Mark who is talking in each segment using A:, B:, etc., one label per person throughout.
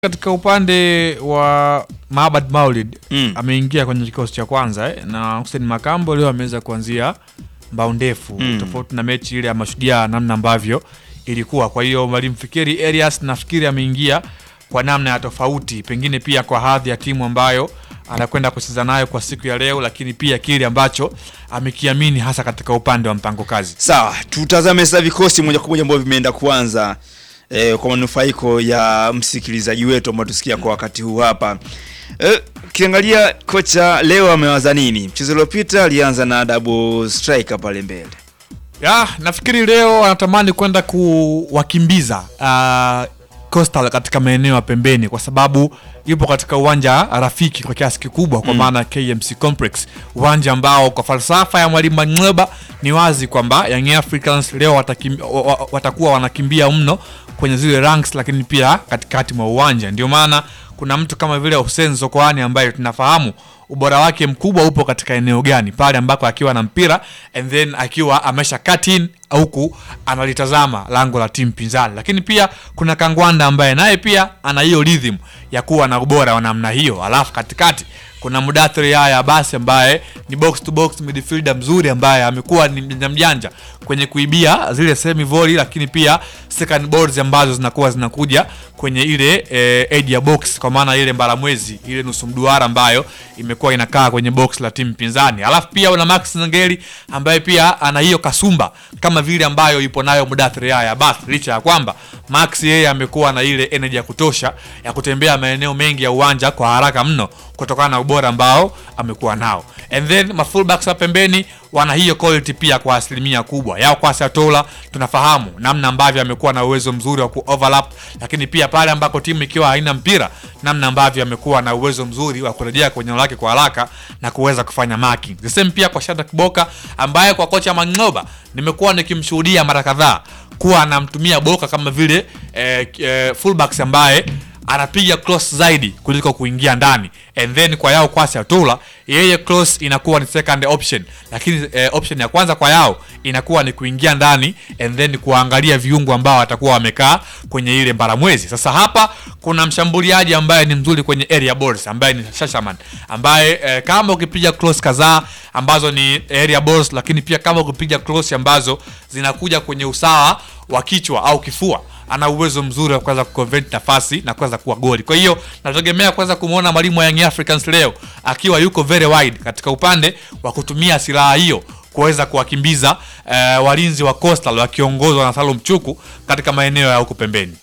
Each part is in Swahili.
A: katika upande wa Maabad Maulid
B: Mm.
A: ameingia kwenye kikosi cha kwanza eh, na Hussein Makambo leo ameweza kuanzia mbao ndefu
B: Mm.
A: tofauti na mechi ile ya Mashujaa namna ambavyo ilikuwa. Kwa hiyo mwalimu Fikiri Elias nafikiri ameingia kwa namna ya tofauti, pengine pia kwa hadhi ya timu ambayo anakwenda kucheza nayo kwa siku ya leo, lakini pia kile ambacho amekiamini hasa katika upande wa mpango kazi.
B: Sawa, tutazame sasa vikosi moja kwa moja ambavyo vimeenda kuanza eh, kwa manufaiko ya msikilizaji wetu ambao tusikia kwa wakati huu hapa. Eh, ukiangalia kocha leo amewaza nini? Mchezo uliopita alianza na double striker pale mbele.
A: Ya, nafikiri leo anatamani kwenda kuwakimbiza uh, Coastal katika maeneo ya pembeni kwa sababu yupo katika uwanja rafiki kwa kiasi kikubwa kwa maana KMC Complex, uwanja ambao kwa falsafa ya mwalimu Mang'oba ni wazi kwamba Young Africans leo watakim, wa- wa- watakuwa wanakimbia mno kwenye zile ranks, lakini pia katikati mwa uwanja. Ndio maana kuna mtu kama vile Hussein Zokoani ambaye tunafahamu ubora wake mkubwa upo katika eneo gani pale ambako akiwa na mpira and then akiwa amesha cut in huku analitazama lango la timu pinzani, lakini pia kuna Kangwanda ambaye naye pia ana hiyo rhythm ya kuwa na ubora wa namna hiyo, alafu katikati kuna Mudathiri Yahya basi ambaye ni box to box midfielder mzuri ambaye amekuwa ni mjanja mjanja kwenye kuibia zile semi volley, lakini pia second balls ambazo zinakuwa zinakuja kwenye ile eh, edge ya box, kwa maana ile mbaramwezi ile nusu mduara ambayo imekuwa inakaa kwenye box la timu pinzani. Alafu pia una Max Nangeli ambaye pia ana hiyo kasumba kama vile ambayo ipo nayo Mudathiri Yahya basi, licha ya kwamba Max yeye amekuwa na ile energy ya kutosha ya kutembea maeneo mengi ya uwanja kwa haraka mno kutokana na ubora ambao amekuwa nao, and then mafullbacks wa pembeni wana hiyo quality pia kwa asilimia kubwa yao. Kwa Satola tunafahamu namna ambavyo amekuwa na uwezo mzuri wa ku overlap, lakini pia pale ambako timu ikiwa haina mpira, namna ambavyo amekuwa na uwezo mzuri wa kurejea kwenye eneo lake kwa haraka na kuweza kufanya marking. The same pia kwa Shadrack Boka ambaye kwa kocha Mang'oba nimekuwa nikimshuhudia mara kadhaa kuwa anamtumia Boka kama vile eh, eh, fullbacks ambaye anapiga cross zaidi kuliko kuingia ndani and then kwa yao kwasi atula yeye cross inakuwa ni second option lakini eh, option ya kwanza kwa yao inakuwa ni kuingia ndani and then kuangalia viungo ambao watakuwa wamekaa kwenye ile mbaramwezi sasa hapa kuna mshambuliaji ambaye ni mzuri kwenye area balls ambaye ni Shashaman ambaye eh, kama ukipiga cross kadhaa ambazo ni area balls lakini pia kama ukipiga cross ambazo zinakuja kwenye usawa wa kichwa au kifua ana uwezo mzuri wa kuweza kuconvert nafasi na kuweza kuwa goli. Kwa hiyo nategemea kuweza kumwona mwalimu wa Young Africans leo akiwa yuko very wide katika upande wa kutumia silaha hiyo kuweza kuwakimbiza eh, walinzi wa Coastal wakiongozwa na Salum Chuku katika maeneo ya huko pembeni.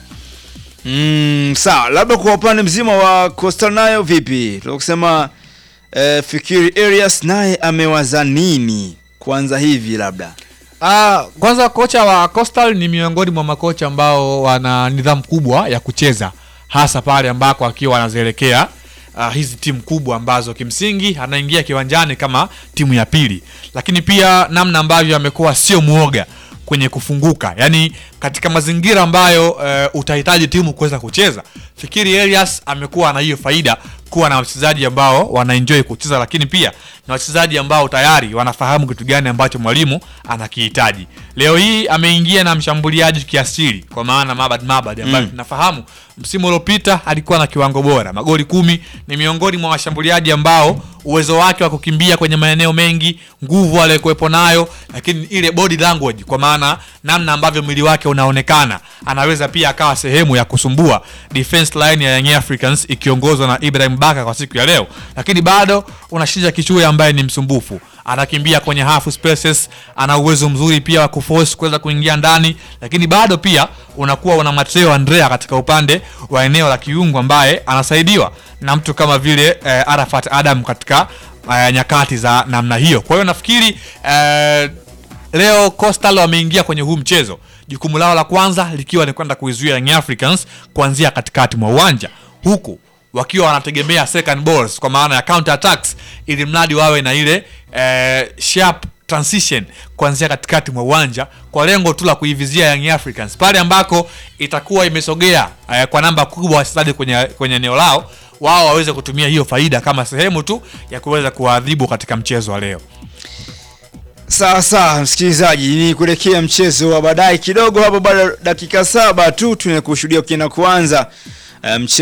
B: Mm, sawa, labda kwa upande mzima wa Coastal nayo vipi? Tunakusema eh, Fikiri Elias naye amewaza nini kwanza hivi labda?
A: Ah, kwanza kocha wa Coastal ni miongoni mwa makocha ambao wana nidhamu kubwa ya kucheza hasa pale ambako akiwa anazielekea uh, hizi timu kubwa ambazo kimsingi anaingia kiwanjani kama timu ya pili, lakini pia namna ambavyo amekuwa sio muoga kwenye kufunguka, yaani katika mazingira ambayo uh, utahitaji timu kuweza kucheza. Fikiri Elias amekuwa na hiyo faida kuwa na wachezaji ambao wanaenjoy kucheza, lakini pia na wachezaji ambao tayari wanafahamu kitu gani ambacho mwalimu anakihitaji. Leo hii ameingia na mshambuliaji kiasili, kwa maana Mabad Mabad ambaye
B: Mm.
A: tunafahamu msimu uliopita alikuwa na kiwango bora, magoli kumi. Ni miongoni mwa washambuliaji ambao uwezo wake wa kukimbia kwenye maeneo mengi, nguvu aliyokuwepo nayo, lakini ile body language, kwa maana namna ambavyo mwili wake unaonekana, anaweza pia akawa sehemu ya kusumbua defense line ya Young Africans ikiongozwa na Ibrahim Baka kwa siku ya leo, lakini bado unashija Kichuya ambaye ni msumbufu anakimbia kwenye half spaces, ana uwezo mzuri pia wa kuforce kuweza kuingia ndani, lakini bado pia unakuwa una Mateo Andrea katika upande wa eneo la kiungo ambaye anasaidiwa na mtu kama vile eh, Arafat Adam katika eh, nyakati za namna hiyo. Kwa hiyo nafikiri eh, leo Coastal wameingia kwenye huu mchezo, jukumu lao la kwanza likiwa ni kwenda kuizuia Young Africans kuanzia katikati mwa uwanja huku wakiwa wanategemea second balls kwa maana ya counter attacks, ili mradi wawe na ile eh, sharp transition kuanzia katikati mwa uwanja kwa lengo tu la kuivizia Young Africans pale ambako itakuwa imesogea eh, kwa namba kubwa wachezaji kwenye kwenye eneo lao, wao waweze kutumia hiyo faida kama sehemu tu ya kuweza kuwaadhibu katika mchezo wa leo.
B: Sawa sawa, msikilizaji, ni kuelekea mchezo wa baadaye kidogo hapo, bado dakika saba tu tunakushuhudia ukienda kuanza eh, mchezo